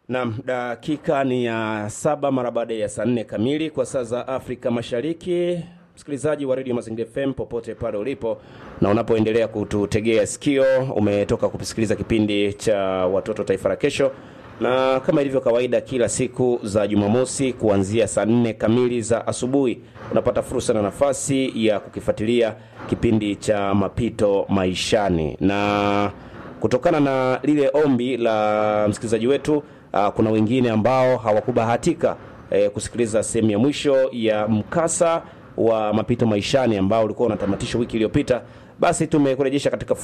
Naam, dakika ni ya saba mara baada ya saa nne kamili kwa saa za Afrika Mashariki. Msikilizaji wa redio Mazingira FM popote pale ulipo na unapoendelea kututegea sikio, umetoka kusikiliza kipindi cha watoto taifa la kesho, na kama ilivyo kawaida, kila siku za Jumamosi kuanzia saa nne kamili za asubuhi unapata fursa na nafasi ya kukifuatilia kipindi cha mapito maishani, na kutokana na lile ombi la msikilizaji wetu uh, kuna wengine ambao hawakubahatika eh, kusikiliza sehemu ya mwisho ya mkasa wa mapito maishani ambao ulikuwa unatamatishwa wiki iliyopita, basi tumekurejesha katika